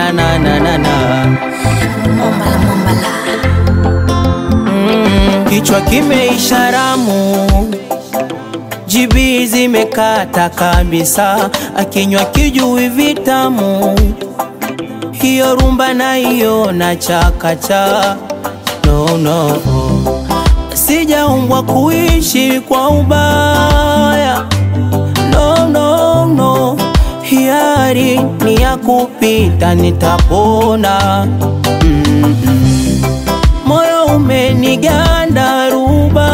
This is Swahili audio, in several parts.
na na na na na Mombala Mombala mm, kichwa kimeisha ramu, jibi zimekata kabisa, akinywa kijui vitamu, hiyo rumba na hiyo na chakacha no, no. Sijaumbwa kuishi kwa ubaya no, no, no. Hiari ni ya kupita, nitapona mm -mm. Moyo umeniganda ruba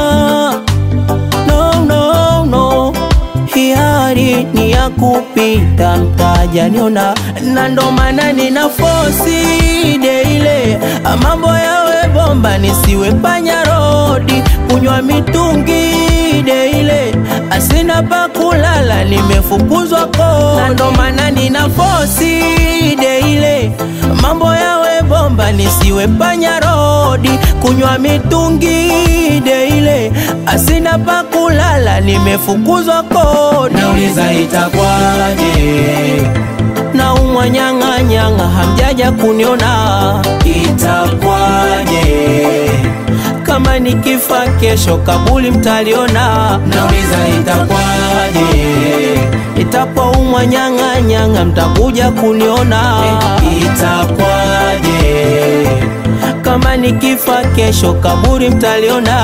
no, no, no. Hiari ni ya kupita, mtajaniona na ndo maana nina fosi deile mambo yawe bomba, nisiwe panya rodi kunywa mitungi deile asina pa kulala, nimefukuzwa ko na ndo maana nina fosi deile mambo yawe bomba, nisiwe panya rodi kunywa mitungi deile asina pa kulala, nimefukuzwa ko. Nauliza itakwaje? na umwa nyang'a nyang'a, hamjaja kuniona, itakwaje? Kama nikifa kesho kabuli mtaliona, nauliza itakwaje? Itapoumwa nyang'a nyang'a, mtakuja kuniona, itakwaje? Kama nikifa kesho kaburi mtaliona.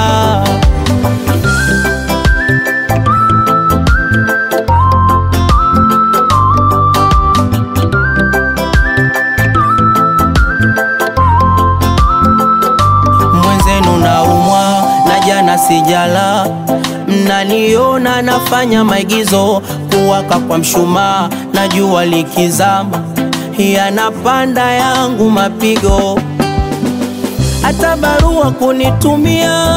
mwenzenu naumwa na jana sijala, mnaniona nafanya maigizo kuwaka kwa mshumaa na jua likizama, yanapanda yangu mapigo, hata barua kunitumia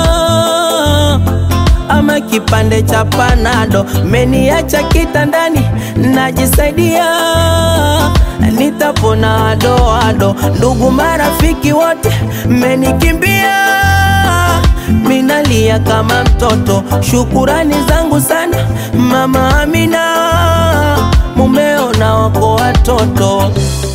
ama kipande cha panado, meniacha kitandani najisaidia, nitapona adoado. Ndugu marafiki wote mmenikimbia, minalia kama mtoto. Shukurani zangu sana mama Amina, mumeo na wako watoto,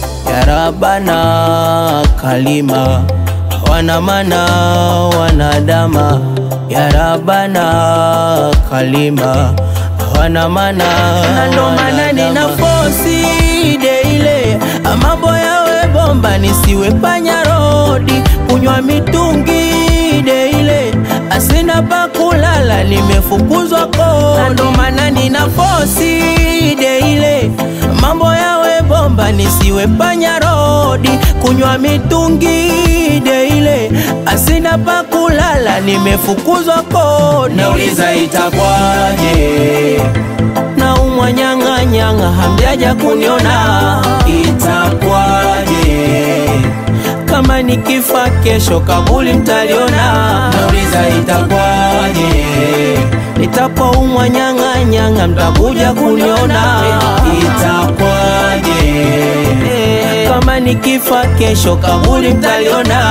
yarabana kalima wana mana wanadama yarabana kalima wana mana na ndo maana nina fosi deile mambo yawe bomba nisiwe panya rodi kunywa mitungi deile asina pa kulala nimefukuzwa ko na ndo maana nina fosi deile mambo yawe bomba nisiwe panya rodi kunywa mitungi deile asina pa kulala nimefukuzwa kodi. Nauliza itakwaje? na umwa nyang'a nyang'a, hamjaja kuniona, itakwaje? Kama nikifa kesho kabuli mtaliona. Nauliza itakwaje? Nitapoumwa nyang'a nyang'a, mtakuja kuniona, itakwaje? Kama nikifa kesho kabuli mtaliona.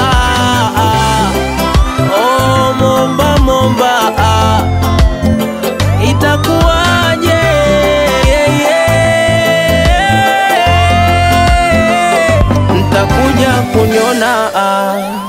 Oh, momba momba ah. Itakuwaje? Yeah, yeah. Mtakuja kuniona ah.